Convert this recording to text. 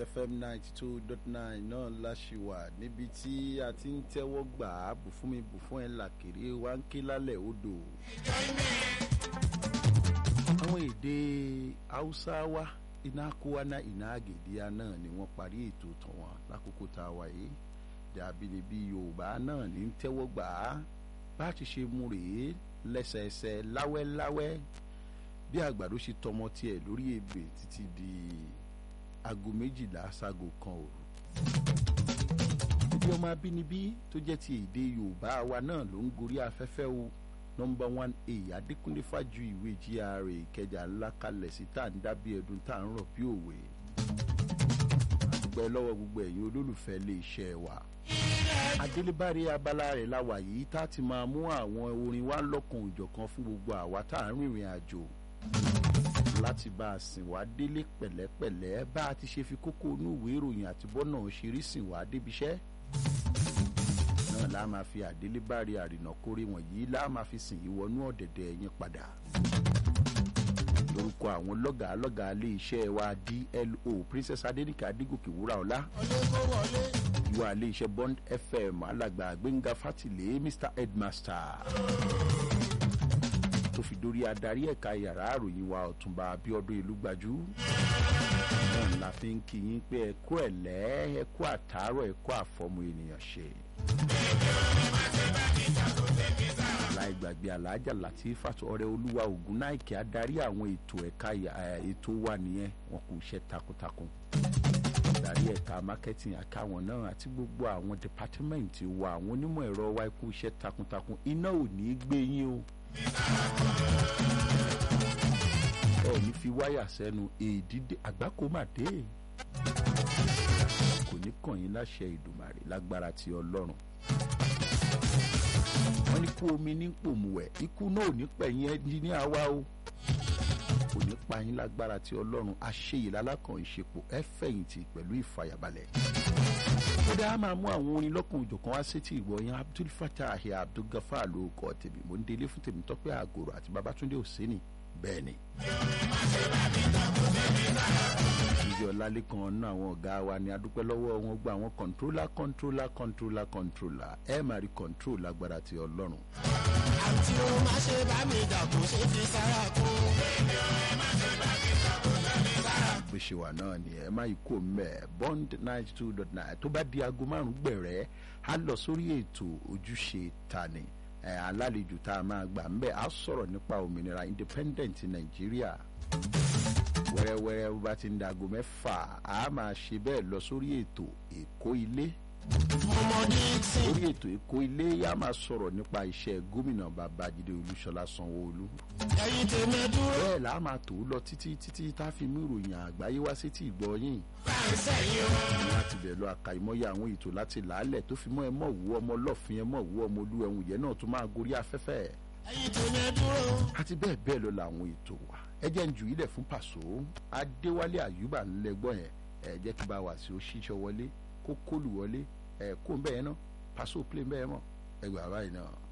fm ninety two dot nine náà láṣìwà níbi tí a ti ń tẹ́wọ́ gbà á bù fún mi bù fún ẹ làkèrè wá ń ké lálẹ́ odò. àwọn èdè haúsá wa iná kúwánà iná àgèdíà náà ni wọ́n parí ètò tọ̀wọ̀n lákòókò tá a wà yìí dàbílẹ̀bí yorùbá náà ní tẹ́wọ́ gbà á bá a ti ṣe mú rèé lẹ́sẹẹsẹ láwẹ́láwẹ́ bí àgbàdo ṣe tọmọ tiẹ̀ lórí ebè títí di aago méjìlá sago kan òru. ibi ọmọ abínibí tó jẹ́ ti èdè yorùbá wa náà ló ń gorí afẹ́fẹ́ o nọmba one a adékúnlé fájú ìwé gra ìkẹjà ńlá kalẹ̀ sí tá à ń dábí ẹdun tá à ń rọ̀ bí òwe. àdúpẹ́ lọ́wọ́ gbogbo ẹ̀yin olólùfẹ́ ilé iṣẹ́ wa adélébárí abala rẹ̀ la wà yìí tá a ti máa mú àwọn orin wa lọ́kàn òjọ̀kan fún gbogbo àwa tá à ń rìnrìn àjò láti bá a sìn wá délé pẹ̀lẹ́pẹ̀lẹ́ bá a ti ṣe fi kókó inú ìwé ìròyìn àti bọ́nà ṣeré sìn wá débiṣẹ́ náà láà máa fi àdélébárí àrìnàkórè wọ̀nyí láà máa fi sìn ìwọ́nú ọ̀dẹ̀dẹ̀ yín padà lórúkọ àwọn lọ́gàá lọ́gàá ilé iṣẹ́ wa dlo princess adenike adigoke wúrà ọlá ìwà ilé iṣẹ́ bond fm alàgbà gbẹ̀ngà fátìlé mr headmaster tó fi dórí adarí ẹ̀ka yàrá àròyìn wa ọ̀túnba abiodun ìlúgbajú náà la fi ń kí yín pé ẹ kú ẹ̀lẹ́ ẹ kú àtàárọ̀ ẹ kú àfọmù ènìyàn ṣe. láì gbàgbé aláàjà láti fàtó ọrẹ olúwa ògùn náìkì adarí àwọn ètò ẹ̀ka ètò wa nìyẹn wọn kò ṣe takuntakun adarí ẹ̀ka marketing àkàwọn náà àti gbogbo àwọn dìpátímẹ́ǹtì wa àwọn onímọ̀ ẹ̀rọ wa kú iṣẹ́ takuntakun iná ò ní í gbé yín o ẹ ní fi wáyà sẹ́nu èdìdé àgbákò má dé kò ní kàn yín láṣẹ ìdùmàrè lágbára ti ọlọ́run wọ́n ní kú omi ní pòmùwẹ̀ ikú náà ò ní pẹ̀yìn ẹnjíníà wa o kò ní pa yín lágbára ti ọlọ́run àṣeyìí lálákàn ìṣepò ẹ fẹ̀yìntì pẹ̀lú ìfàyàbalẹ̀ ó dá a máa mú àwọn orin lọ́kùn òjọ̀kan wá sétí ìwọ yẹn abdul fatah abdul gafar ló kọ́ tèmi mo ń délé fún tèmi tọ́pẹ́ àgòrò àti babatunde òsínì bẹ́ẹ̀ ni. ìjọ lálẹ́kan náà àwọn ọ̀gá wa ni adúpẹ́ lọ́wọ́ wọn gba àwọn kọ̀ǹtrólà kọ̀ǹtrólà kọ̀ǹtrólà kọ̀ǹtrólà ẹ máa rí kọ̀ǹtról lágbára ti ọlọ́run. àti o má ṣe bá mi jà kó ṣe fi sára kó. gbèsè wà náà ni ẹ má yí kó mẹ bond ninety two dot nine tó bá di aago márùn gbẹ̀rẹ́ á lọ sórí ètò ojúṣe tani ẹ alálejò tá a máa gbà ń bẹ̀ á sọ̀rọ̀ nípa òmìnira independent nàìjíríà wẹ́rẹ́wẹ́rẹ́ bó bá ti ń da aago mẹ́fà á máa ṣe bẹ́ẹ̀ lọ sórí ètò èkó ilé ọmọdé tí orí ètò èkó ilé yá máa sọ̀rọ̀ nípa iṣẹ́ gómìnà babájídé olúṣọlá sanwó-olú ẹyin tèmi dúró bẹ́ẹ̀ là á máa tò ó lọ títí títí tá a fi mú ìròyìn àgbáyé wá sétí ìgbọ́yìn fáńsẹ̀ yìí o. láti bẹ̀rẹ̀ lọ àkàìmọ́yé àwọn ètò láti làálẹ̀ tó fi mọ́ ẹ mọ̀ wú ọmọ ọlọ́fin ẹ mọ̀ wú ọmọ olú ẹ̀hún yẹn náà tó máa gorí afẹ́fẹ́ ẹyin tèmi dúró àti bẹ́ẹ̀ bẹ́ẹ̀ lọ làwọn ètò wa ẹ jẹ́ ń ju ilẹ̀ fún pàṣọ adéwálé àyùbá ńlẹ́gbọ́n yẹn ẹ jẹ́ kí bá wà sí ó ṣíṣọ wọlé kó kólù wọlé ẹ kó ń bẹ́ẹ̀ náà pàṣọ plé ń bẹ́ẹ̀ mọ̀ ẹgbẹ́ àbáyé náà.